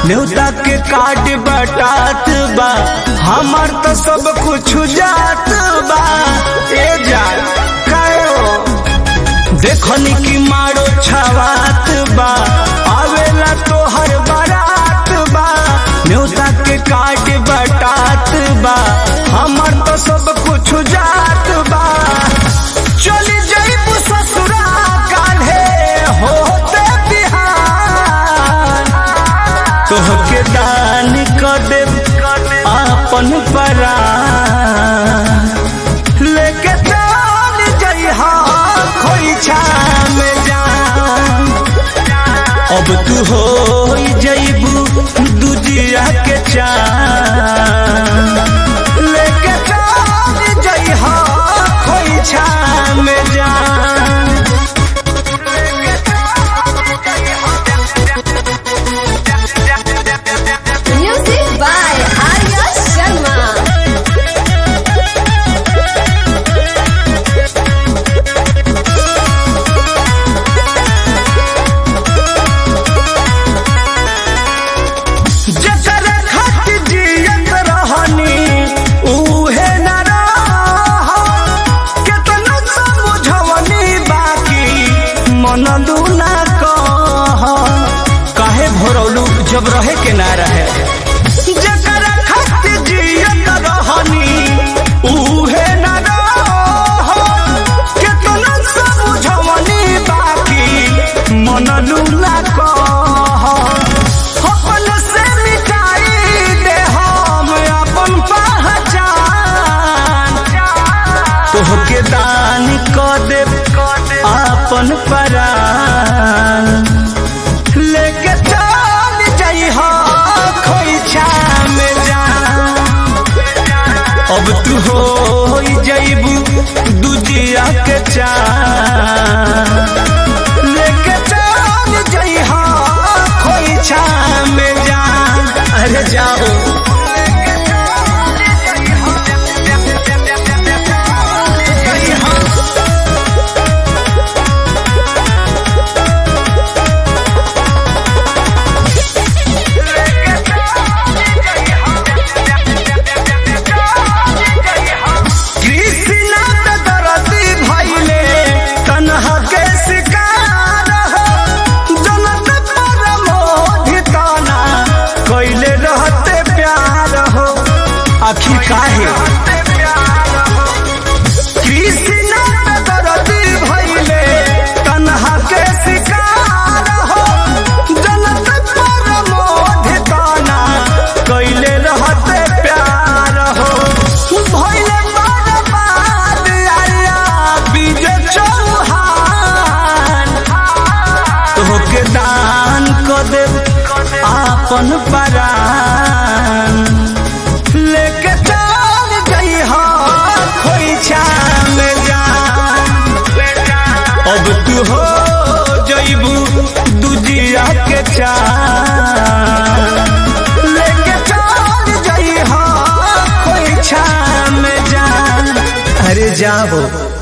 न्योता के काट बटात बा हमार तो सब कुछ जात बा ए जा कायो देखनी की मारो छवात बा आवेला तो हर बारात बा न्योता के काट बटात बा हमार तो सब कुछ जात बा चली जाइब ससुरा काल्हे होते बिहान तोहके दान कर देब आपन परान लेके चल जइहा खोइछा में जान अब तू हो जइबू दुजिया के चान लेके चल जइहा खोइछा में जान Music by Arya Sharma. जकर खत जियत रहनी उहे न रह केतनो समझवनी बाकी मनलू ना कह काहे भरौलू जब रहे के ना रहे जकर खत जियत रहनी उहे न रह केतनो समझवनी बाकी मनलू ना कह अपन से मिटाई दे हम अपन पहचान तोहके दान क दे अपन परान लेके चल जइहा खोइछा में जान अब तू हो जइबू दुजिया के चान लेके चल जइहा खोइछा में जान अरे जाओ कृष्णा पे दरदी भइले तन्हा के शिकार हो जनत पर मोहिताना कइले रहते प्यार हो आखिर काहे कृष्णा पे दरदी भइले तन्हा के शिकार हो जनत पर मोहिताना कइले रहते प्यार हो भइले बर्बाद आया विजय चौहान तोहके दान क देब आपन परान लेके चल जइहा खोइछा में जान अब तू हो जइबू दुजिया के चान लेके चल जइहा खोइछा में जान अरे जाओ